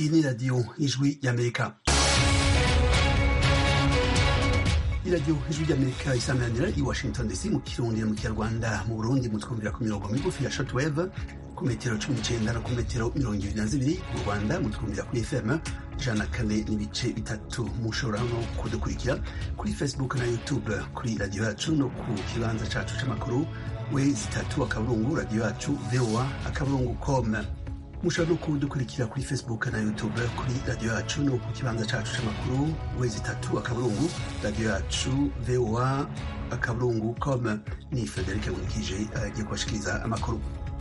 iyi ni radiyo ijwi y'amerika iradiyo ijwi ry'amerika isameranira i washington dc mu kirundi no mu kinyarwanda mu burundi mutwumvira ku mirongo migufi ya shortwave ku metero cumi n'icenda no ku metero mirongo ibiri na zibiri mu rwanda mutwumvira kuri fm ijana na kane n'ibice bitatu mushobora no kudukurikira kuri facebook na youtube kuri radiyo yacu no ku kibanza cacu c'amakuru we zitatu akaburungu radiyo yacu voa akaburungu com mushobora no kudukurikira kuri facebook na youtube kuri radiyo yacu no ku kibanza cacu c'amakuru wezi itatu akaburungu radiyo yacu voa akaburungu com ni frederic nkurikije agiye kubashikiriza amakuru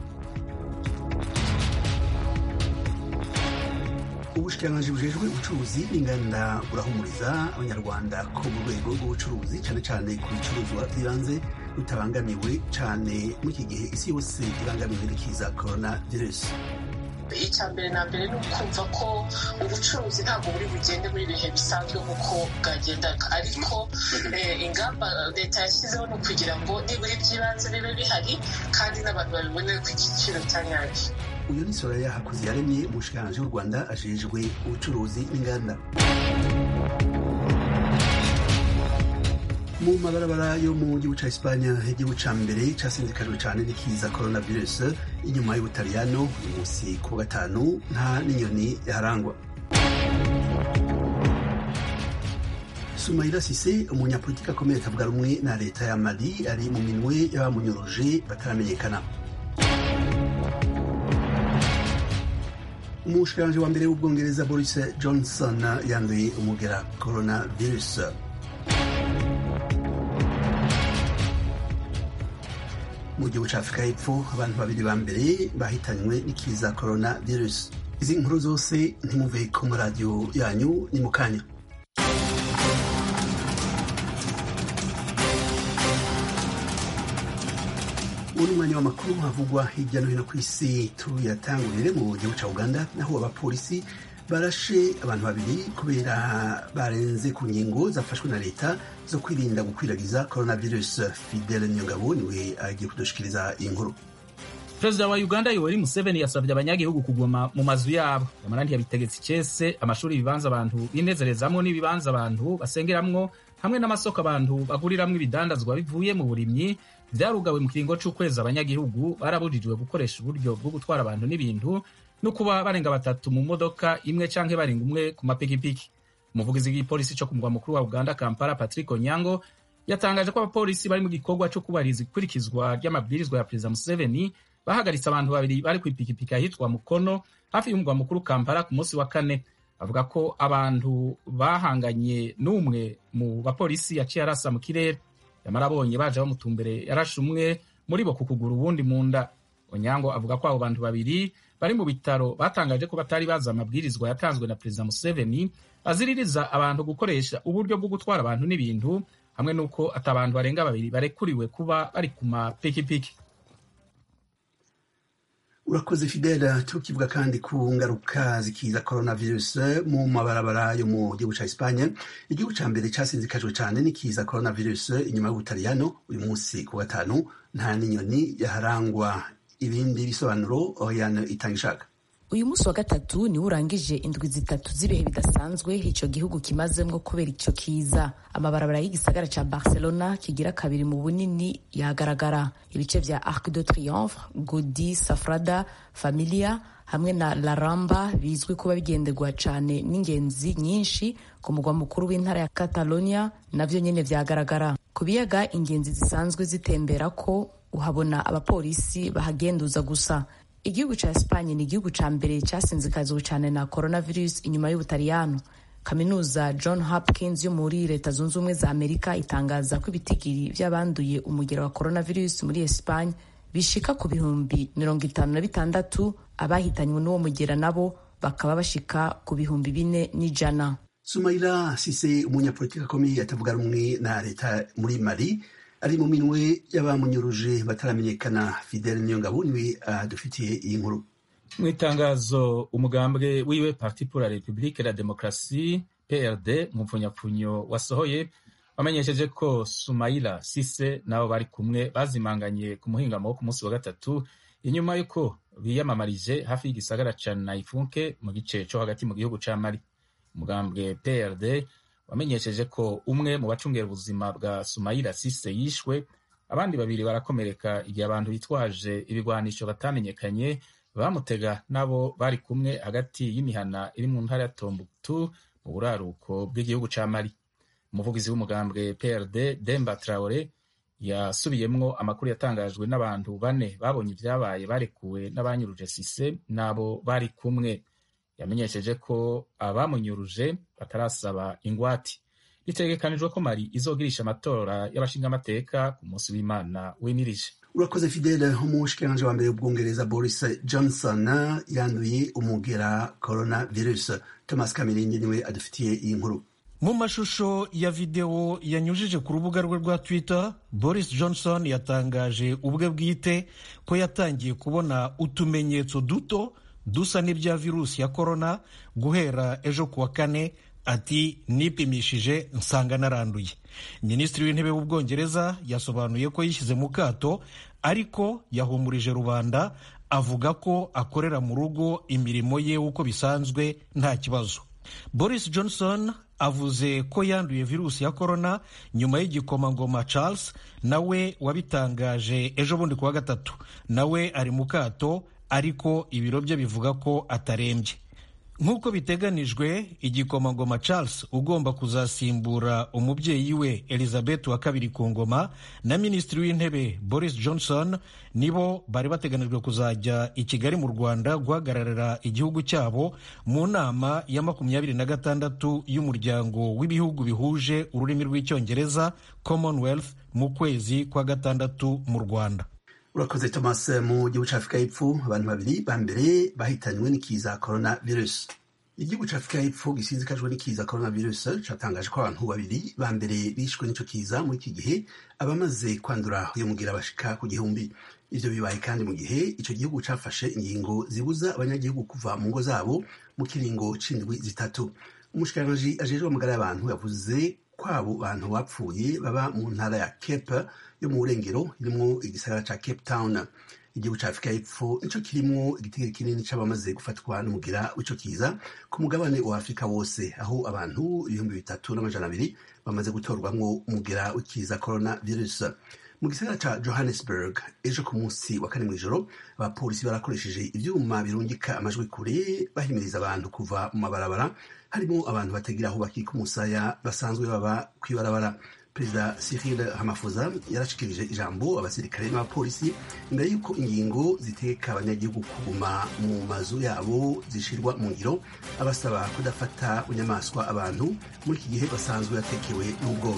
ubushikiranganji bujejwe ubucuruzi n'inganda burahumuriza abanyarwanda ko mu rwego rw'ubucuruzi cyane cyane ku bicuruzwa by'ibanze rutabangamiwe cyane muri iki gihe isi yose ibangamiwe n'ikiza corona virusi icya mbere na mbere ni ukumva ko ubucuruzi ntabwo buri bugende muri ibihe bisanzwe nk'uko bwagendaga ariko ingamba leta yashyizeho ni ukugira ngo nibura iby'ibanze bibe bihari kandi n'abantu babibonere ku giciro cya nyacyo uyu ni soraya hakuzi yaremye umushikiranganji w'u rwanda ajejwe ubucuruzi n'inganda mu mabarabara yo mu gihugu ca Espanya igihugu ca mbere casinzikajwe cane n'ikiza coronavirus inyuma y'ubutaliyano uyu musi ku gatanu nta n'inyoni yaharangwa Sumaila Sise umunyapolitiki akomeye atavuga rumwe na leta ya Mali ari mu minwe y'abamunyuruje bataramenyekana umushikiranganji wa mbere w'ubwongereza Boris Johnson yanduye umugera coronavirus mu gihugu cya afurika y'epfo abantu babiri ba mbere bahitanywe n'ikiza corona virus izi nkuru zose ntimuve ku maradiyo yanyu ni mu kanya ubu ni umwanya w'amakuru havugwa hirya no hino ku isi tuyatangurire mu gihugu cya uganda naho abapolisi barashe abantu babiri kubera barenze ku ngingo zafashwe na leta zo kwirinda gukwiragiza coronavirus fidele nyongabo niwe agiye kudushikiriza iyi nkuru perezida wa uganda yoweri museveni yasabye abanyagihugu kuguma mu mazu yabo yamara ntiyabitegetse icese amashuri ibibanza abantu binezerezamwo n'ibibanza abantu basengeramwo hamwe n'amasoko abantu baguriramwo ibidandazwa bivuye mu burimyi vyarugawe mu kiringo c'ukwezi abanyagihugu barabujijwe gukoresha uburyo bwo gutwara abantu n'ibintu no kuba barenga batatu mu modoka imwe canke barenga umwe ku mapikipiki umuvugizi w'igipolisi co ku mugwa mukuru wa uganda kampala patrick onyango yatangaje ko abapolisi bari mu gikorwa co kubahiriza ikurikizwa ry'amabwirizwa ya perezida museveni bahagaritse abantu babiri bari ku ipikipiki ahitwa mukono hafi y'umugwa mukuru kampala ku munsi wa kane avuga ko abantu bahanganye n'umwe mu bapolisi yaciye arasa mu kirere yamara abonye baje bamutumbere yarashe umwe muri bo ku kuguru uwundi mu nda onyango avuga ko abo bantu babiri bari mu bitaro batangaje ko batari bazi amabwirizwa yatanzwe na perezida museveni aziririza abantu gukoresha uburyo bwo gutwara abantu n'ibintu hamwe n'uko ati abantu barenga babiri barekuriwe kuba bari ku mapikipiki urakoze fidela tukivuga kandi ku ngaruka zikiza coronavirus mu mabarabara yo mu gihugu ca espanye igihugu ca mbere casinzikajwe cane n'ikiza coronavirus inyuma y'ubutaliyano uyu munsi ku gatanu nta n'inyoni yaharangwa ibindi bisobanuro oyana itanga ishaka uyu munsi wa gatatu niwo urangije indwi zitatu z'ibihe bidasanzwe ico gihugu kimazemwo kubera ico kiza amabarabara y'igisagara ca barcelona kigira kabiri mu bunini yagaragara ibice vya arc de triomphe godi safrada familia hamwe na la ramba bizwi kuba bigenderwa cane n'ingenzi nyinshi ku mugwa mukuru w'intara ya catalonia navyo nyene vyagaragara ku biyaga ingenzi zisanzwe zitembera ko uhabona abapolisi bahagenduza gusa igihugu ca Espanye ni igihugu ca mbere casinzikazwe cane na coronavirus inyuma y'ubutaliyano kaminuza john hopkins yo muri leta zunze ubumwe za amerika itangaza ko ibitigiri vy'abanduye umugero wa coronavirus muri Espanye bishika ku bihumbi mirongo itanu na bitandatu abahitanywe n'uwo mugera nabo bakaba bashika ku bihumbi bine n'ijana sumaila sise umunyapolitiki akomeye atavuga rumwe na leta muri mali ari mu minwe y'abamunyuruje bataramenyekana fidele niyongabo niwe adufitiye iyi nkuru mu itangazo umugambwe wiwe parti pour la republique la demokrasi prd mu mpfunyapfunyo wasohoye wamenyesheje ko sumaila sise nabo bari kumwe bazimanganye ku muhingamo wo ku munsi wa gatatu inyuma y'uko biyamamarije hafi y'igisagara ca naifunke mu gice co hagati mu gihugu ca mali umugambwe prd wamenyesheje ko umwe mu bacungera ubuzima bwa sumayira sise yishwe abandi babiri barakomereka igihe abantu bitwaje ibigwanisho batamenyekanye bamutega nabo bari kumwe hagati y'imihana iri mu ntara ya tombuktu mu buraruko bw'igihugu ca mali umuvugizi w'umugambwe prd demba traore yasubiyemwo amakuru yatangajwe n'abantu bane babonye ibyabaye barekuwe n'abanyuruje sise n'abo bari kumwe yamenyesheje ko abamunyuruje batarasaba ingwati bitegekanijwe ko mari izogirisha amatora y'abashingamateka ku munsi w'imana wimirije urakoze fidele umushikiranganji wa mbere w'ubwongereza boris johnson yanduye umugera corona virus thomas kamirindi niwe adufitiye iyi nkuru mu mashusho ya videwo yanyujije ku rubuga rwe rwa twitter boris johnson yatangaje ubwe bwite ko yatangiye kubona utumenyetso duto dusa n'ibya virusi ya korona guhera ejo kuwa kane ati nipimishije nsanga naranduye minisitiri w'intebe w'ubwongereza yasobanuye ko yishyize mu kato ariko yahumurije rubanda avuga ko akorera mu rugo imirimo ye uko bisanzwe nta kibazo boris johnson avuze ko yanduye virusi ya korona nyuma y'igikomangoma charles nawe wabitangaje ejo bundi kuwa gatatu nawe ari mu kato ariko ibiro bye bivuga ko atarembye nk'uko biteganijwe igikomangoma charles ugomba kuzasimbura umubyeyi we elizabeth wa kabiri ku ngoma na minisitiri w'intebe boris johnson nibo bari bateganijwe kuzajya i kigali mu rwanda guhagararira igihugu cyabo mu nama ya makumyabiri na gatandatu y'umuryango w'ibihugu bihuje ururimi rw'icyongereza commonwealth mu kwezi kwa gatandatu mu rwanda urakoze thomas mu gihugu cya afurika y'epfo abantu babiri ba mbere bahitanywe n'ikiza corona virus igihugu cya afurika y'epfo gisinzikajwe n'ikiza corona virus cyatangaje ko abantu babiri ba mbere bishwe n'icyo kiza muri iki gihe abamaze kwandura uyu mugira bashika ku gihumbi ivyo bibaye kandi mu gihe ico gihugu cafashe ingingo zibuza abanyagihugu kuva mu ngo zabo mu kiringo c'indwi zitatu umushikiranganji ajejwe amagara y'abantu yavuze kwabo bantu bapfuye baba mu ntara ya cape yo mu burengero irimwo igisagara ca cape town igihugu ca afurika y'epfo nico kirimwo igitigiri kinini c'abamaze gufatwa n'umugira w'ico kiza ku mugabane wa afurika wose aho abantu ibihumbi bitatu n'amajana abiri bamaze gutorwamwo umugira w'ikiza corona virus mu gisagara ca johannesburg ejo ku munsi wa kane mw'ijoro abapolisi barakoresheje ivyuma birungika amajwi kure bahimiriza abantu kuva mu mabarabara harimo abantu batagira aho bakika umusaya basanzwe baba kw'ibarabara perezida cyril hamafuza yarashikirije ijambo abasirikare n'abapolisi imbere y'uko ingingo ziteka abanyagihugu kuguma mu mazu yabo zishirwa mu ngiro abasaba kudafata bunyamaswa abantu muri iki gihe basanzwe batekewe n'ubwoba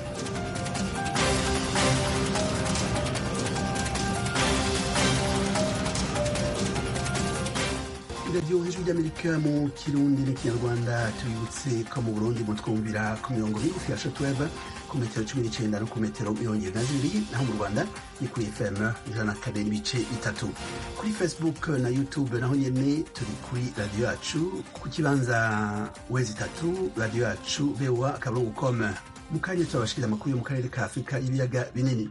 iradiyo ijwi ry'amerika mu kirundi n'ikinyarwanda tubibutse ko mu burundi mutwumvira ku mirongo migufi ya shotweb ku metero cumi n'icenda no ku metero mirongo ibiri na zibiri naho mu rwanda ni kuri fm ijana na kane n'ibice bitatu kuri facebook na youtube naho nyene turi kuri radiyo yacu ku kibanza wezi itatu radiyo yacu voa akaburungu com mu kanya turabashikiriza amakuru yo mu karere ka afurika y'ibiyaga binini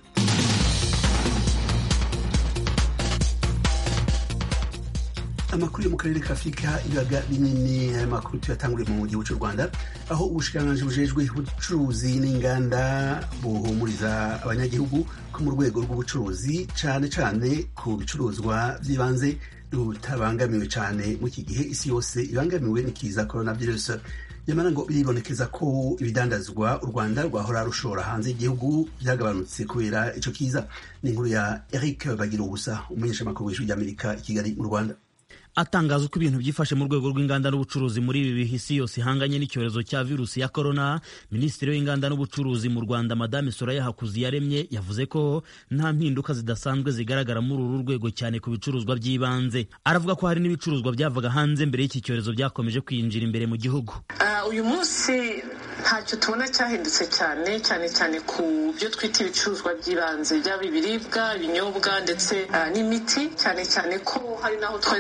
amakuru yo mu karere ka afurika ibiyaga binini aya makuru tuyatanguriye mu gihugu cy'u rwanda aho ubushikiranganji bujejwe ubucuruzi n'inganda buhumuriza abanyagihugu ko mu rwego rw'ubucuruzi cane cane ku bicuruzwa vy'ibanze rutabangamiwe cane mu iki gihe isi yose ibangamiwe n'ikiza coronavirus nyamara ngo biribonekeza ko ibidandazwa u rwanda rwahora rushora hanze y'igihugu byagabanutse kubera ico kiza ni inkuru ya eric bagira ubusa umumenyeshamakuru w'ijwi ry'amerika i kigali mu rwanda atangaza uko ibintu byifashe mu rwego rw'inganda n'ubucuruzi muri ibi bihe isi yose ihanganye n'icyorezo cya virusi ya korona minisitiri w'inganda n'ubucuruzi mu rwanda madame soraya hakuzi yaremye yavuze ko nta mpinduka zidasanzwe zigaragara muri uru rwego cyane ku bicuruzwa by'ibanze aravuga ko hari n'ibicuruzwa byavaga hanze mbere y'iki cyorezo byakomeje kwinjira imbere mu gihugu uyu munsi ntacyo tubona cyahindutse cyane cyane cyane ku byo twita ibicuruzwa by'ibanze byaba ibiribwa ibinyobwa ndetse n'imiti cyane cyane ko hari n'aho twari twabonye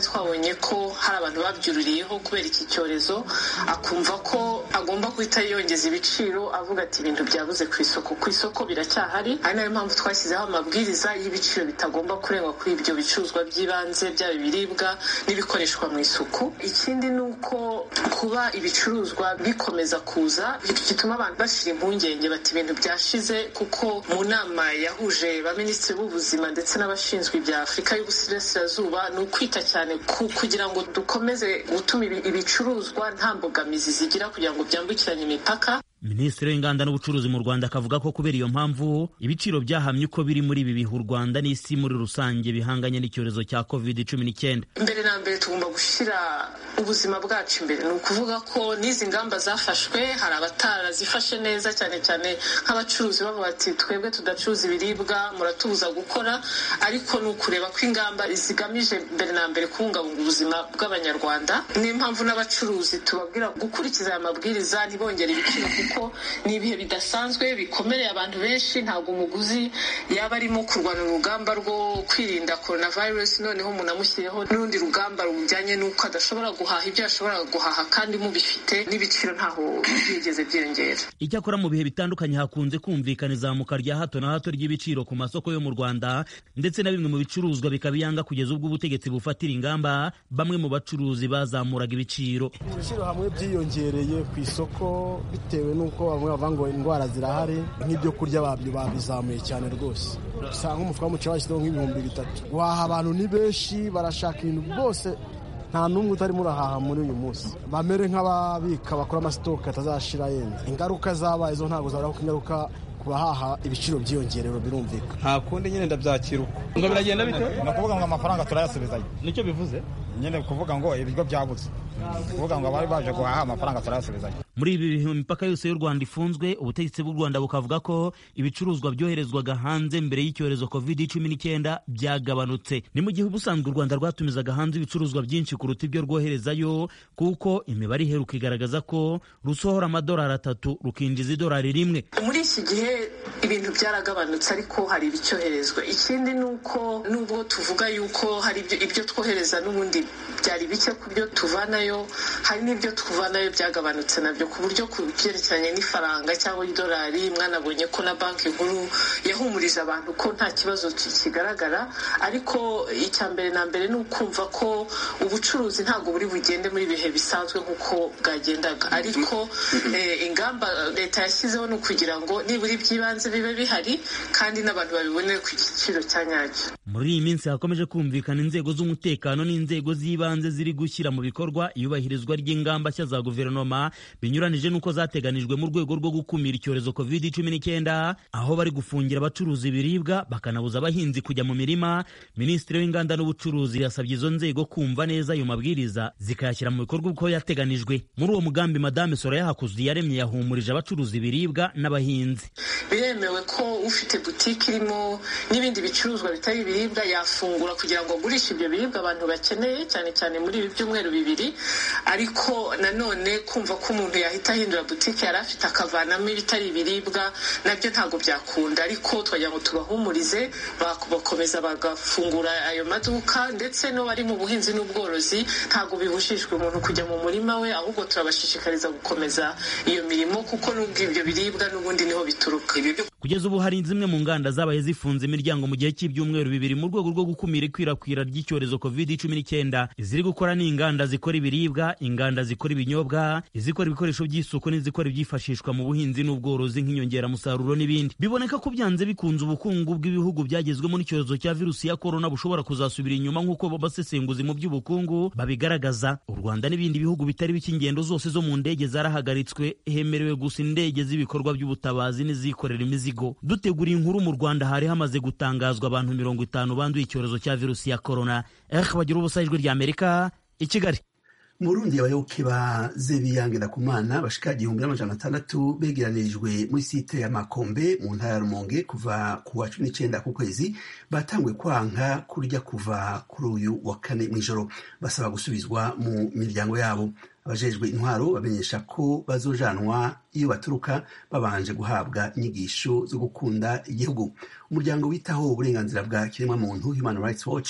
yabonye ko hari abantu babyururiyeho kubera iki cyorezo akumva ko agomba guhita yongeza ibiciro avuga ati ibintu byabuze ku isoko ku isoko biracyahari ari nayo mpamvu twashyizeho amabwiriza y'ibiciro bitagomba kurengwa kuri ibyo bicuruzwa by'ibanze byaba ibiribwa n'ibikoreshwa mu isuku ikindi ni uko kuba ibicuruzwa bikomeza kuza gituma abantu bashira impungenge bati ibintu byashize kuko mu nama yahuje baminisitiri b'ubuzima ndetse n'abashinzwe ibya afurika y'uburasirazuba ni ukwita cyane kugira ngo dukomeze gutuma ibicuruzwa nta mbogamizi zigira kugira ngo byambukiranye imipaka minisitiri w'inganda n'ubucuruzi mu rwanda akavuga ko kubera iyo mpamvu ibiciro byahamye uko biri muri ibi bihe u rwanda n'isi muri rusange bihanganye n'icyorezo cya covid cumi n'icyenda mbere na mbere tugomba gushyira ubuzima bwacu imbere ni ukuvuga ko n'izi ngamba zafashwe hari abatarazifashe neza cyane cyane nk'abacuruzi bavuga ati twebwe tudacuruza ibiribwa muratubuza gukora ariko ni ukureba ko ingamba zigamije mbere na mbere kubungabunga ubuzima bw'abanyarwanda niyo mpamvu n'abacuruzi tubabwira gukurikiza aya mabwiriza ntibongere ibiciro kuko ni ibihe bidasanzwe bikomereye abantu benshi ntabwo umuguzi yaba arimo kurwana urugamba rwo kwirinda coronavirus noneho umuntu amushyiriyeho n'urundi rugamba rujyanye n'uko adashobora guhaha ibyo yashoboraga guhaha kandi mubifite n'ibiciro ntaho byigeze byiyongera icyakora mu bihe bitandukanye hakunze kumvikana izamuka rya hato na hato ry'ibiciro ku masoko yo mu rwanda ndetse na bimwe mu bicuruzwa bikaba iyanga kugeza ubwo ubutegetsi bufatira ingamba bamwe mu bacuruzi bazamuraga ibiciro ibiciro hamwe byiyongereye ku isoko bitewe n'uko bamwe bavuga ngo indwara zirahari nk'ibyo kurya babyo babizamuye cyane rwose usanga nk'umufuka w'umuceri bashyizeho nk'ibihumbi bitatu guhaha abantu ni benshi barashaka ibintu byose nta n'umwe utarimo urahaha muri uyu munsi bamere nk'ababika bakora amasitoke atazashira yenda ingaruka zabaye zo ntabwo zabura kuko ingaruka ku bahaha ibiciro byiyongerero birumvikana nta kundi nyine ndabyakira uko ngo biragenda bite ni ukuvuga ngo amafaranga turayasubizayo nicyo bivuze nyine kuvuga ngo ibiryo byabuze kuvuga ngo abari baje guhaha amafaranga turayasubizayo muri ibi bihe imipaka yose y'u rwanda ifunzwe ubutegetsi bw'u rwanda bukavuga ko ibicuruzwa byoherezwaga hanze mbere y'icyorezo covid cumi n'icyenda byagabanutse ni mu gihe ubusanzwe u rwanda rwatumizaga hanze ibicuruzwa byinshi kuruta ibyo rwoherezayo kuko imibare iheruka igaragaza ko rusohora amadolari atatu rukinjiza idolari rimwe muri iki gihe ibintu byaragabanutse ariko hari ibicyoherezwa ikindi ni uko nubwo tuvuga yuko hari ibyo twohereza n'ubundi byari bike ku byo tuvanayo hari n'ibyo tuvanayo byagabanutse nabyo ku buryo ku byerekeranye n'ifaranga cyangwa idolari mwanabonye ko na banki nkuru yahumurije abantu ko nta kibazo kigaragara ariko icya mbere na mbere ni ukumva ko ubucuruzi ntabwo buri bugende muri ibihe bisanzwe nk'uko bwagendaga ariko ingamba leta yashyizeho ni ukugira ngo nibura iby'ibanze bibe bihari kandi n'abantu babibonere ku giciro cya nyacyo muri iyi minsi hakomeje kumvikana inzego z'umutekano n'inzego z'ibanze ziri gushyira mu bikorwa iyubahirizwa ry'ingamba nshya za guverinoma binyuranije n'uko zateganijwe mu rwego rwo gukumira icyorezo covid cumi n'icyenda aho bari gufungira abacuruza ibiribwa bakanabuza abahinzi kujya mu mirima minisitiri w'inganda n'ubucuruzi yasabye izo nzego kumva neza ayo mabwiriza zikayashyira mu bikorwa uko yateganijwe muri uwo mugambi madame soraya hakuzi yaremye yahumurije abacuruza ibiribwa n'abahinzi biremewe ko ufite butike irimo n'ibindi bicuruzwa bitari ibiribwa yafungura kugira ngo agurishe ibyo biribwa abantu bakeneye cyane cyane muri ibi byumweru bibiri ariko nanone kumva ko umuntu yahita ahindura butike yari afite akavanamo ibitari ibiribwa nabyo ntabwo byakunda ariko twagira ngo tubahumurize bakomeza bagafungura ayo maduka ndetse n'abari mu buhinzi n'ubworozi ntabwo bibujijwe umuntu kujya mu murima we ahubwo turabashishikariza gukomeza iyo mirimo kuko n'ubwo ibyo biribwa n'ubundi niho bituruka kugeza ubu hari zimwe mu nganda zabaye zifunze imiryango mu gihe cy'ibyumweru bibiri mu rwego rwo gukumira ikwirakwira ry'icyorezo covid cumi n'icyenda iziri gukora ni inganda zikora ibiribwa inganda zikora ibinyobwa izikora ibikoresho by'isuku n'izikora ibyifashishwa mu buhinzi n'ubworozi nk'inyongeramusaruro n'ibindi biboneka ko byanze bikunze ubukungu bw'ibihugu byagezwemo n'icyorezo cya virusi ya korona bushobora kuzasubira inyuma nk'uko basesenguzi mu by'ubukungu babigaragaza u rwanda n'ibindi bihugu bitari bike ingendo zose zo mu ndege zarahagaritswe hemerewe gusa indege z'ibikorwa by'ubutabazi n'izikorera imizigo dutegura inkuru mu rwanda hari hamaze gutangazwa abantu mirongo itanu banduye icyorezo cya virusi ya korona eh bagira ubusa ijwi rya amerika i kigali mu rundi abayoboke ba zebiyange ndakumana bashika igihumbi n'amajana atandatu begeranirijwe muri site ya makombe mu ntara ya rumonge kuva ku wa cumi n'icenda ku kwezi batanguye kwanka kurya kuva kuri uyu wa kane mw'ijoro basaba gusubizwa mu miryango yabo abajejwe intwaro bamenyesha ko bazojanwa iyo baturuka babanje guhabwa inyigisho zo gukunda igihugu umuryango witaho uburenganzira bwa kiremwamuntu human rights watch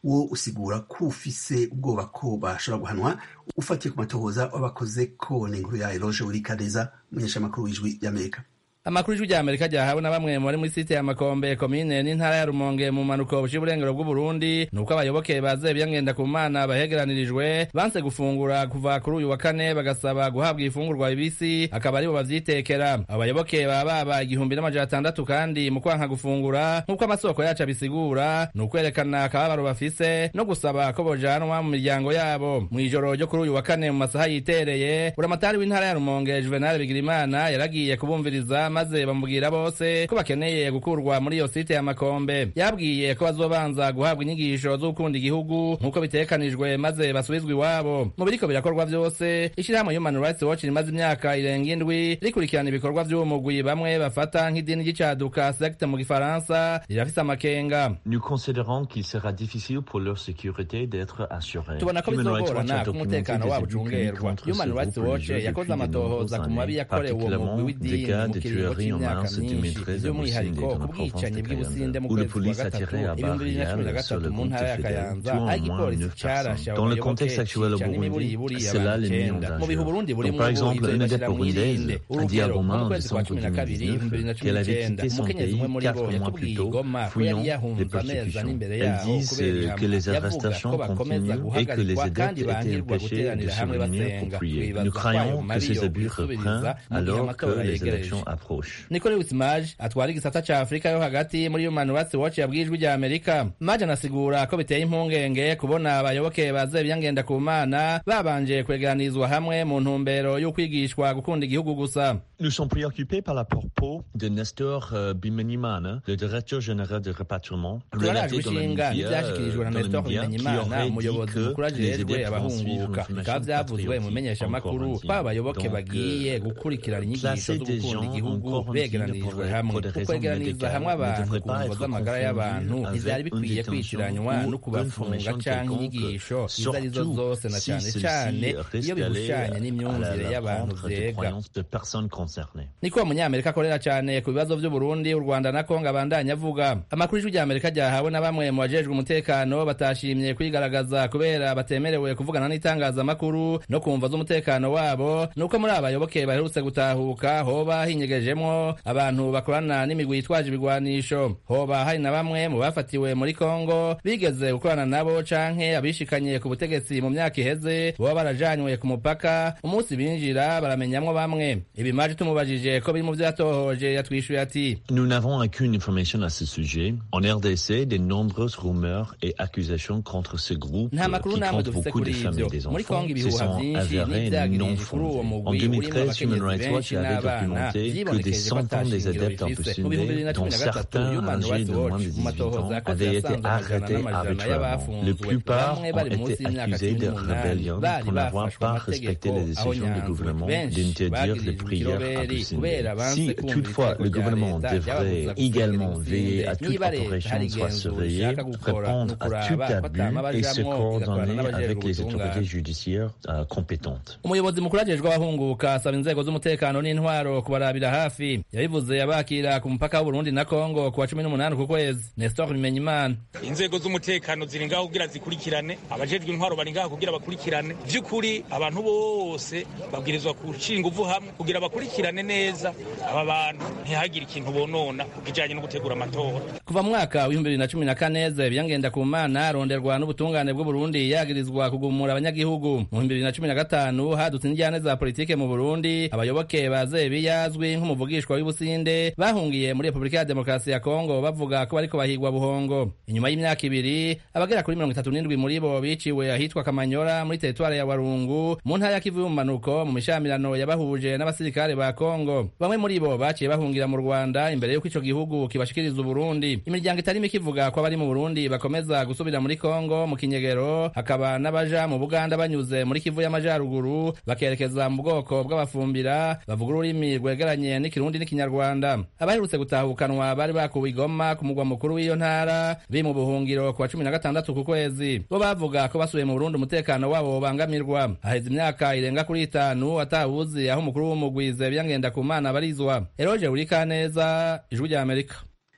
wo usigura ko ufise ubwoba ko bashobora guhanwa ufatiye ku matohoza w'abakoze ko ni inkuru ya eroge wurikaneza umunyeshamakuru w'ijwi ry'amerika amakuru y'ijwi ry'amerika ryahawe na bamwe mu bari muri site ya makombe komine n'intara ya rumonge mu mpanuko buciye uburengero bw'uburundi ni uko abayoboke ba zebiya ngendakumana bahegeranirijwe banse gufungura kuva kuri uyu wa kane bagasaba guhabwa ifungurwa bibisi akaba aribo bavyitekera abayoboke baba baba igihumbi n'amajana atandatu kandi mu kwanka gufungura nk'uko amasoko yacu abisigura ni ukwerekana akababaro bafise no gusaba ko bojanwa mu miryango yabo mu ijoro ryo kuri uyu wa kane mu masaha yitereye buramatari w'intara ya rumonge juvenal bigirimana yaragiye kubumviriza maze bamubwira bose ko bakeneye gukurwa muri iyo site ya makombe yabwiye ko bazobanza guhabwa inyigisho zo gukunda igihugu nk'uko bitekanijwe maze basubizwa iwabo mu biriko birakorwa vyose ishirahamwe human rights watch rimaze imyaka irenga indwi rikurikirana ibikorwa vy'uwo mugwi bamwe bafata nk'idini ry'icaduka secte mu gifaransa rirafise amakenga Nous considérons qu'il sera difficile pour leur sécurité d'être assurée. tubona ko Human Rights Watch bizogorana a ko documenté umutekano des wabo abus commis ucungerwa contre ce human rights groupe watch religieux yakoze depuis de amatohoza nombreuses ku mabi années, yakorewe uwo mugwi particulièrement des w'idini cas mu de kiringo tueries en c'imyaka mars myinshi 2013 à by'umwihariko Boussine, ku dans la province bwicanyi de bw'ibusinde mu où le kwezi kwa police a gatatu tiré à ibihumbi bibiri na cumi na barrière sur gatatu le mu groupe ntara ya de fédéraux, kayanza tuant aho au moins igipolisi neuf carashe personnes. abo Dans le bayoboke contexte actuel au cica n'imiburi Burundi, iburi c'est là abantu l'ennemi icenda mu bihe dangereux. uburundi Donc, burimwo par ubu exemple, ivyo une bibashira adepte mw'irinde burundaise a dit à urugero Romain mu en kwezi kwa décembre cumi na kabiri ibihumbi bibiri na 2019 cumi qu'elle avait n'icenda quitté son umukenyezi umwe pays muri bo quatre mois yakubwiye plus tôt, igoma ko fuyant yari des yahunze amezi persécutions. n'imbere Elles yaho disent kubera euh, que les ihamwa yavuga arrestations ko bakomeza continuent et que les guhagarikwa kandi adeptes étaient bankirwa empêchés de guteranira se hamwe réunir basenga pour prier. twibaza Nous ko ayo croyons que mabi ces yo abus kwisubiriza reprennent mu gihe alors que amatora les yegereje élections approchent. niko lewis maj atwara igisata ca afurika yo hagati muri human rights watch yabwiye ijwi rya amerika maj anasigura ko biteye impungenge kubona abayoboke ba zebiya ngendakumana babanje kwegeranirizwa hamwe mu ntumbero y'ukwigishwa gukunda igihugu gusa Nous sommes préoccupés par la propos de Nestor euh, Bimenimana, le directeur général de rapatriement, turarajwe relaté dans les ishinga médias, n'ivyashikirijwe na euh, dans les nestor médias, qui bimenyimana aurait dit umuyobozi que mukuru les ajejwe adeptes vont suivre abahunguka une bikaba formation vyavuzwe mu patriotique menyeshamakuru en ko abayoboke Donc, bagiye euh, gukurikirana inyigisho placer zo des gukunda gens en igihugu quarantine begeranirijwe pour- hamwe pour des raisons ukwegeraniriza médicales hamwe ne abantu devrait ku pas mvo être z'amagara y'abantu confondu ntivyari avec une bikwiye détention kwitiranywa ou no une kubafunga formation canke quelconque, inyigisho izo arizo surtout zose na si cane celle-ci cane risque iyo bihushanye d'aller à la- n'imyumvire la y'abantu rencontre des vyega croyances de personnes concernées. niko uwo munyamerika akorera cyane ku bibazo by'uburundi u rwanda na kongo abandanya avuga amakuru y'ijwi rya amerika ryahawe na bamwe mu bajejwe umutekano batashimye kwigaragaza kubera batemerewe kuvugana n'itangazamakuru no kumva z'umutekano wabo nuko muri abayoboke baherutse gutahuka hoba hinyegejemwo abantu bakorana n'imigwi yitwaje ibigwanisho hoba hari na bamwe mu bafatiwe muri kongo bigeze gukorana nabo canke abishikanye ku butegetsi mu myaka iheze boba barajanywe ku mupaka umunsi binjira baramenyamwo bamwe ibimaje tumubajije ko biri mu vyo yatohoje yatwishuye ati Nous n'avons aucune information à ce sujet. En RDC, de nombreuses rumeurs et accusations contre ce groupe nta euh, makuru qui namwe compte dufise beaucoup de kuri femmes ivyo et des muri enfants kongo se ibihuha sont vyinshi avérés non n'ivyagirije kuri uwo fondés. En mugwi urimwo 2013, Human abakenyezi Rights Watch benshi avait n'abana documenté que des vyibonekeje ko centaines des atashingiro adeptes un peu bifise mu bihumbi bibiri na dont cumi na gatatu certains human âgés rights de moins watch de mu 18 matohoza ans yakoze avaient été yasanze amajana arrêtés n'amajana arbitrairement. La y'abafunzwe plupart bamwe ont bari été munsi y'imyaka accusés cumi de n'umunani rébellion bari pour n'avoir bafashwe pas amategeko respecté les aho décisions du nyanzwe gouvernement benshi d'interdire les bagirijwe prières à ikiroberi Poussine. kubera banse Si kumva toutefois ibitego le vya gouvernement leta devrait vyababuza également gusubira veiller à irusizi. toute niba leta opération hari soit igenzura surveillée, ishaka gukora répondre ni à tout ukuraba ko atama abus et se bajamwo igakorana coordonner n'abajejwe avec les ubutungane autorités judiciaires euh, compétentes. umuyobozi mukuru ajejwe abahunguka asaba inzego z'umutekano n'intwaro kubarabira hafi yabivuze abakira ku mupaka w'uburundi na kongo ku wa cumi n'umunani ku kwezi nestor bimenyimana inzego z'umutekano ziri ngaho kugira zikurikirane abajejwe intwaro bari ngaho kugira bakurikirane by'ukuri abantu bose babwirizwa gushyira ingufu hamwe kugira bakurikirane neza aba bantu ntihagire ikintu bonona ku kijanye no gutegura amatora kuva mu mwaka w'ibihumbi bibiri na cumi na kane zebiya ngendakumana aronderwa n'ubutungane bw'uburundi yagirizwa kugumura abanyagihugu mu bihumbi bibiri na cumi na gatanu hadutse injyane za politike mu burundi abayoboke ba zebiya azwi nk'umuvugishwa w'ibusinde bahungiye muri repubulika ya demokarasi ya kongo bavuga ko bariko bahigwa buhongo inyuma y'imyaka ibiri abagera kuri mirongo itatu n'indwi muri bo biciwe ahitwa kamanyora muri teritwari ya warungu mu ntara ya kivu y'ubumanuko mu mishamirano yabahuje n'abasirikare ba kongo bamwe muri bo baciye bahungira mu rwanda imbere y'uko ico gihugu kibashikiriza uburundi imiryango itari mike ivuga ko abari mu burundi bakomeza gusubira muri kongo mu kinyegero hakaba n'abaja mu buganda banyuze muri kivu y'amajaruguru bakerekeza mu bwoko bw'abafumbira bavuga ururimi rwegeranye n'ikirundi n'ikinyarwanda abaherutse gutahukanwa bari bakuwe igoma ku mugwa mukuru w'iyo ntara biri mu buhungiro ku wa cumi na gatandatu ku kwezi bo bavuga ko basubiye mu burundi umutekano wabo ubangamirwa haheze imyaka irenga kuri itanu atawuzi aho umukuru w'umugwi zebiya ngendakumana barizwa eroje urikaneza ijwi rya amerika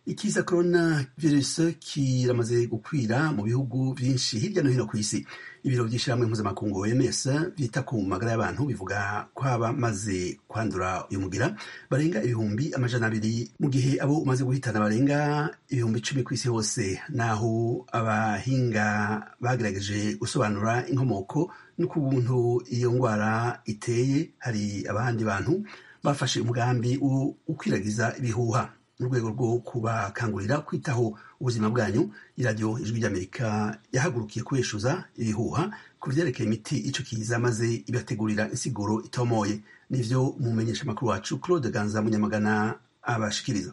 ikiza corona virus kiramaze gukwira mu bihugu byinshi hirya no hino ku isi ibiro by'ishyirahamwe mpuzamakungu OMS byita ku magara y'abantu bivuga ko abamaze kwandura uyu mugira barenga ibihumbi amajana abiri mu gihe abo umaze guhitana barenga ibihumbi icumi ku isi hose naho abahinga bagerageje gusobanura inkomoko n'ukuntu iyo ndwara iteye hari abandi bantu bafashe umugambi wo gukwiragiza ibihuha mu rwego rwo kubakangurira kwitaho ubuzima bwanyu iradiyo ijwi ry'amerika yahagurukiye kubeshuza ibihuha ku byerekeye imiti ico kiza maze ibategurira insiguro itomoye nivyo umumenyesha amakuru wacu claude ganza munyamagana abashikiriza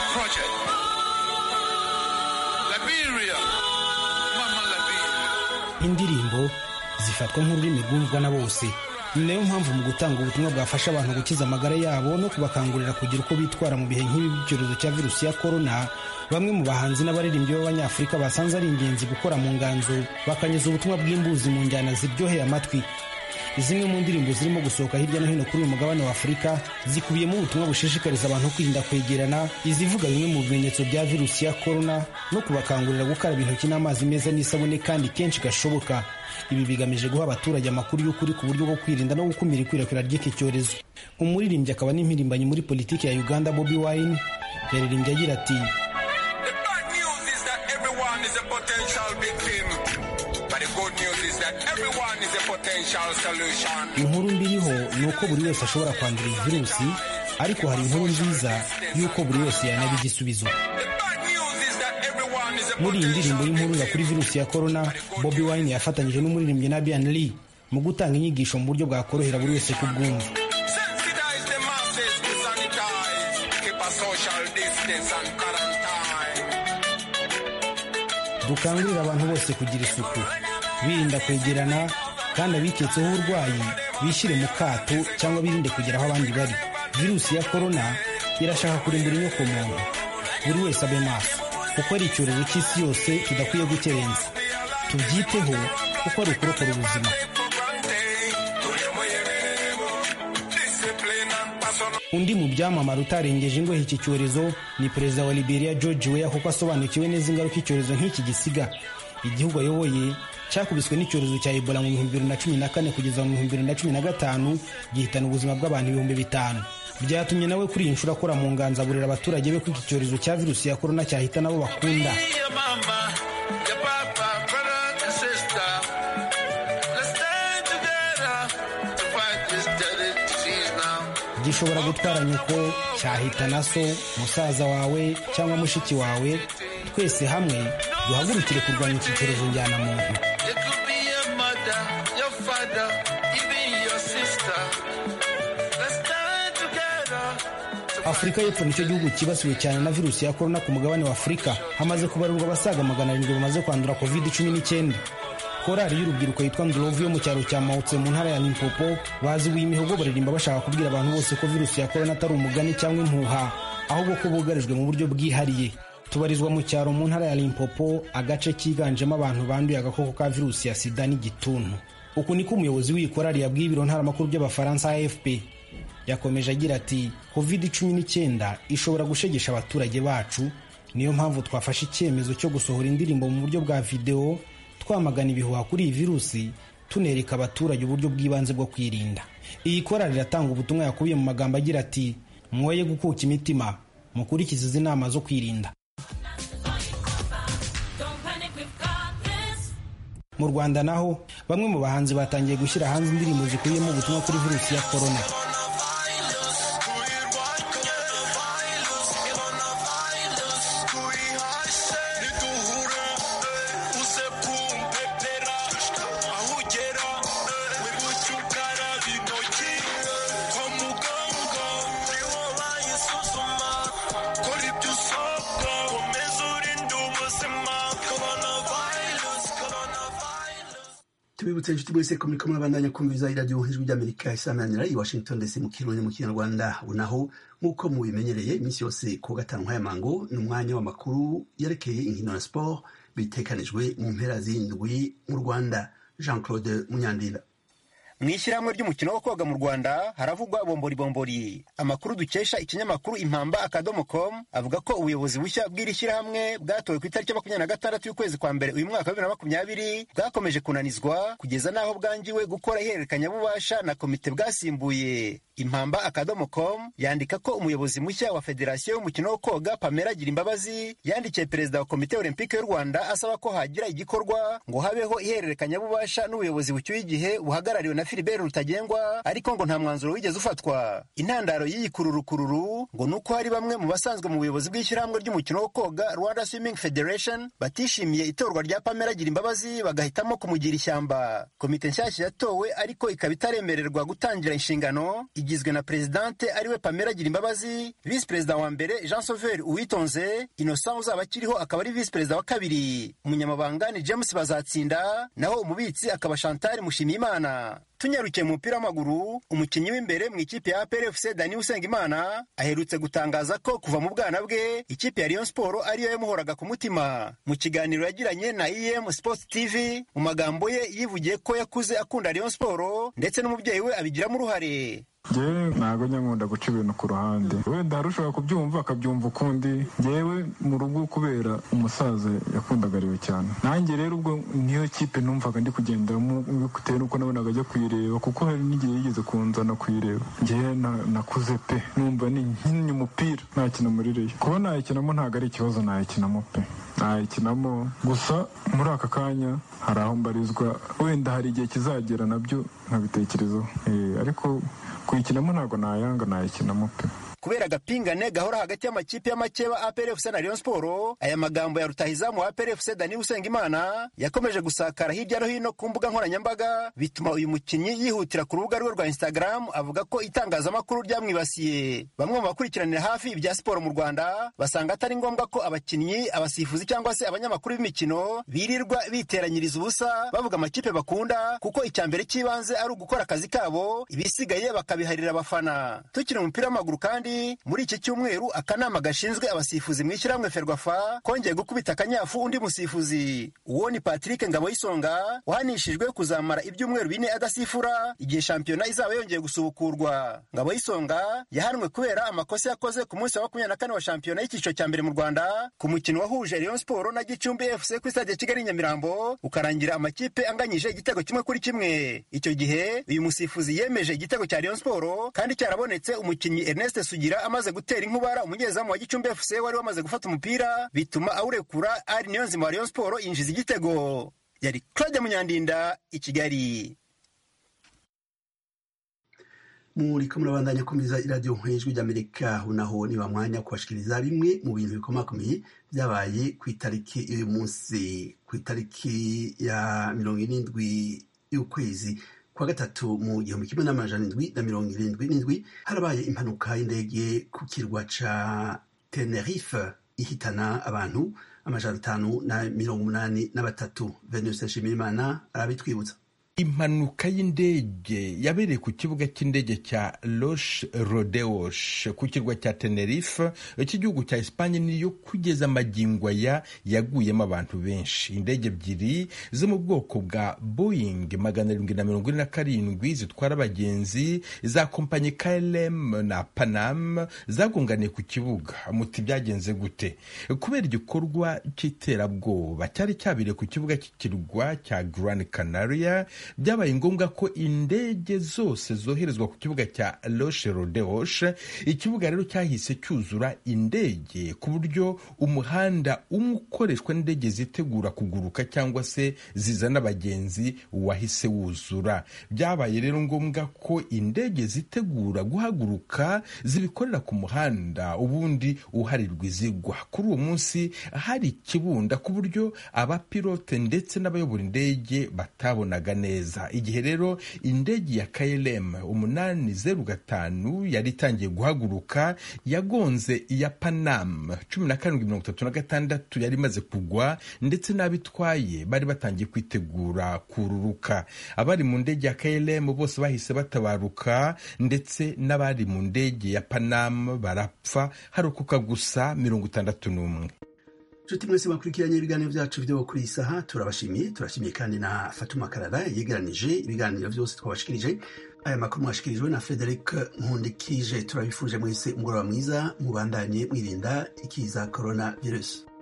indirimbo zifatwa nk'ururimi rwumvwa na bose ni nayo mpamvu mu gutanga ubutumwa bwafasha abantu gukiza amagara yabo no kubakangurira kugira uko bitwara mu bihe nk'ibi by'icyorezo cya virusi ya korona bamwe mu bahanzi n'abaririmbyi b'abanyafurika basanze ari ingenzi gukora mu nganzo bakanyuza ubutumwa bw'imbuzi mu njyana ziryoheye amatwi zimwe mu ndirimbo zirimo gusohoka hirya no hino kuri uyu mugabane wa afurika zikubiyemo ubutumwa bushishikariza abantu kwirinda kwegerana izivuga bimwe mu bimenyetso bya virusi ya korona no kubakangurira gukaraba intoki n'amazi meza n'isabune kandi kenshi gashoboka ibi bigamije guha abaturage amakuru y'ukuri ku buryo bwo kwirinda no gukumira ikwirakwira ry'iki cyorezo umuririmbyi akaba n'impirimbanyi muri politiki ya uganda bobi wine yaririmbye agira ati inkuru mbiriho ni uko buri wese ashobora kwandura iyi virusi ariko hari inkuru nziza y'uko buri wese yanaba igisubizo muri iyi ndirimbo y'impuruza kuri virusi ya korona bobi wine yafatanyije n'umuririmbyi na bian lee mu gutanga inyigisho mu buryo bwakorohera buri wese kubwumva dukangurira abantu bose kugira isuku birinda kwegerana kandi abiketseho uburwayi bishyire mu kato cyangwa birinde kugera aho abandi bari virusi ya korona irashaka kurimbura inyoko muntu buri wese abe maso kuko ari icyorezo cy'isi yose tudakwiye gukerenza tubyiteho kuko ari ukurokora ubuzima undi mu byamamare utarengeje ingohe iki cyorezo ni perezida wa liberia george weah kuko asobanukiwe neza ingaruka icyorezo nk'iki gisiga igihugu ayoboye cyakubiswe n'icyorezo cya ebola mu bihumbi bibiri na cumi na kane kugeza mu bihumbi bibiri na cumi na gatanu gihitana ubuzima bw'abantu ibihumbi bitanu byatumye nawe kuri iyi nshuro akora mu nganzo aburira abaturage be ko iki cyorezo cya virusi ya korona cyahita nabo bakunda gishobora gutwara nyoko cyahita na so musaza wawe cyangwa mushiki wawe twese hamwe duhagurukire kurwanya iki cyorezo njyana muntu afurika y'epfo nicyo gihugu cyibasiwe cyane na virusi ya korona ku mugabane wa afurika hamaze kubarurwa abasaga magana arindwi bamaze kwandura covid cumi n'icyenda korali y'urubyiruko yitwa ndurovu yo mu cyaro cya mawutse mu ntara ya limpopo bazibuye imihogo baririmba bashaka kubwira abantu bose ko virusi ya korona atari umugani cyangwa impuha ahubwo ko bugarijwe mu buryo bwihariye tubarizwa mu cyaro mu ntara ya limpopo agace kiganjemo abantu banduye agakoko ka virusi ya sida n'igituntu uku niko umuyobozi w'iyi korali yabwiye ibiro ntaramakuru by'abafaransa afp yakomeje agira ati covid cumi n'icyenda ishobora gushegesha abaturage bacu niyo mpamvu twafashe icyemezo cyo gusohora indirimbo mu buryo bwa videwo twamagana ibihuha kuri iyi virusi tunereka abaturage uburyo bw'ibanze bwo kwirinda iyi korali iratanga ubutumwa yakubiye mu magambo agira ati mwoye gukuka imitima mukurikize izi nama zo kwirinda mu rwanda naho bamwe mu bahanzi batangiye gushyira hanze indirimbo zikubiyemo ubutumwa kuri virusi ya korona tubibutse inshuti mwese ko muriko murabandanya kumviriza iradiyo ijwi ry'amerika isamanira i washington ndetse mu kirundi mu kinyarwanda unaho nk'uko mubimenyereye iminsi yose ku gatanu nk'aya mango ni umwanya w'amakuru yerekeye inkino na siporo bitekanijwe mu mpera z'indwi mu rwanda jean claude munyandinda mu ishyirahamwe ry'umukino wo koga mu rwanda haravugwa bombori bombori amakuru dukesha ikinyamakuru impamba akadomo com avuga ko ubuyobozi bushya bw'iri shyirahamwe bwatowe ku itariki ya makumyabiri na gatandatu y'ukwezi kwa mbere uyu mwaka wa bibiri na makumyabiri bwakomeje kunanizwa kugeza n'aho bwangiwe gukora ihererekanyabubasha na komite bwasimbuye impamba akadomo com yandika ko umuyobozi mushya wa federasiyo y'umukino wo koga pamela gira imbabazi yandikiye perezida wa komite olympique y'u rwanda asaba ko hagira igikorwa ngo habeho ihererekanyabubasha n'ubuyobozi bucyuye igihe buhagarariwe na filibert rutagengwa ariko ngo nta mwanzuro wigeze ufatwa intandaro y'iyi kururukururu ngo ni uko hari bamwe mu basanzwe mu buyobozi bw'ishyirahamwe ry'umukino wo koga rwanda swimming federation batishimiye itorwa rya pamela gira imbabazi bagahitamo kumugira ishyamba komite nshyashya yatowe ariko ikaba itaremererwa gutangira inshingano igizwe na perezidante ariwe pamela gira imbabazi visi perezida wa mbere jean sauveur uwitonze innocent uzaba akiriho akaba ari visi perezida wa kabiri umunyamabanga ni james bazatsinda naho umubitsi akaba chantal mushimiyimana tunyarukiye mu mupira w'amaguru umukinnyi w'imbere mu ikipe ya APR FC Dani Usengimana aherutse gutangaza ko kuva mu bwana bwe ikipe ya Rayon Sport ariyo yamuhoraga ku mutima mu kiganiro yagiranye na EM Sports TV mu magambo ye yivugiye ko yakuze akunda Rayon Sport ndetse n'umubyeyi we abigiramo uruhare ngewe ntabwo njya nkunda guca ibintu ku ruhande wenda hari ushobora kubyumva akabyumva ukundi ngewe mu rugo kubera umusaza yakundagariwe cyane nanjye rero ubwo niyo kipe numvaga ndi kugenderamo bitewe n'uko nabonaga ajya kuyireba kuko hari n'igihe yigeze kunzana kuyireba ngewe nakuze pe numva ni nkinnye umupira nakina muri reyo kuba nayikinamo ntabwo ari ikibazo nayikinamo pe nayikinamo gusa muri aka kanya hari aho mbarizwa wenda hari igihe kizagera nabyo nkabitekerezaho ariko kuyikinamo ntabwo nayanga nayikinamo pe kubera agapingane gahora hagati y'amakipe y'amakeba APR FC na Rayon Sport aya magambo ya rutahizamu wa APR FC Dani Usengimana yakomeje gusakara hirya no hino ku mbuga nkoranyambaga bituma uyu mukinnyi yihutira ku rubuga rwe rwa Instagram avuga ko itangazamakuru ryamwibasiye bamwe mu bakurikiranira hafi ibya siporo mu Rwanda basanga atari ngombwa ko abakinnyi abasifuzi cyangwa se abanyamakuru b'imikino birirwa biteranyiriza ubusa bavuga amakipe bakunda kuko icya mbere cy'ibanze ari ugukora akazi kabo ibisigaye bakabiharira abafana tukiri umupira w'amaguru kandi muri iki cyumweru akanama gashinzwe abasifuzi mu ishyirahamwe ferwafa kongeye gukubita akanyafu undi musifuzi uwo ni patrick ngaboyisonga wahanishijwe kuzamara ibyumweru bine adasifura igihe shampiyona izaba yongeye gusubukurwa ngaboyisonga yahanwe kubera amakosa yakoze ku munsi wa makumyabiri na kane wa shampiyona y'icyiciro cya mbere mu rwanda ku mukino wahuje rayon siporo na gicumbi fc ku stade ya kigali nyamirambo ukarangira amakipe anganyije igitego kimwe kuri kimwe icyo gihe uyu musifuzi yemeje igitego cya rayon siporo kandi cyarabonetse umukinnyi ernest sugira amaze gutera inkubara umunyezamu wa gicumbi fc wari wamaze gufata umupira bituma awurekura ari niyo nzima wa rayon siporo yinjiza igitego yari claude munyandinda i kigali muriko murabandanya kumviriza iradiyo nk'ijwi ry'amerika naho ni mwanya kubashikiriza bimwe mu bintu bikomakomeye byabaye ku itariki y'uyu munsi ku itariki ya mirongo irindwi y'ukwezi kwa gatatu mu gihumbi kimwe n'amajana indwi na mirongo irindwi n'indwi harabaye impanuka y'indege ku kirwa ca tenerife ihitana abantu amajana atanu na mirongo umunani na batatu venus nshimirimana arabitwibutsa impanuka y'indege yabereye ku kibuga cy'indege cya Los Rodeos ku kirwa cya Tenerife cy'igihugu cya Espagne niyo kugeza amagingo aya yaguyemo abantu benshi indege ebyiri zo mu bwoko bwa Boeing magana arindwi na mirongo ine na karindwi zitwara abagenzi za kompanyi KLM na Panam zagunganiye ku kibuga muti byagenze gute kubera igikorwa cy'iterabwoba cyari cyabereye ku kibuga cy'ikirwa cya Gran Canaria byabaye ngombwa ko indege zose zoherezwa ku kibuga cya Roche Rodeos ikibuga rero cyahise cyuzura indege ku buryo umuhanda umwe ukoreshwa n'indege zitegura kuguruka cyangwa se zizana abagenzi wahise wuzura byabaye rero ngombwa ko indege zitegura guhaguruka zibikorera ku muhanda ubundi uharirwa izigwa kuri uwo munsi hari ikibunda ku buryo abapilote ndetse n'abayobora indege batabonaga neza igihe rero indege ya KLM umunani zeru gatanu yari itangiye guhaguruka yagonze iya Panam cumi na karindwi mirongo itatu na gatandatu yari imaze kugwa ndetse n'abitwaye bari batangiye kwitegura kururuka abari mu ndege ya KLM bose bahise batabaruka ndetse n'abari mu ndege ya Panam barapfa harokoka gusa mirongo itandatu n'umwe nshuti mwese bakurikiranye ibiganiro byacu byo kuri iyi saha turabashimiye turashimiye kandi na fatuma karara yegeranije ibiganiro byose twabashikirije aya makuru mwashikirijwe na frederic nkundikije turabifuje mwese umugoroba mwiza mubandanye mwirinda ikiza corona virus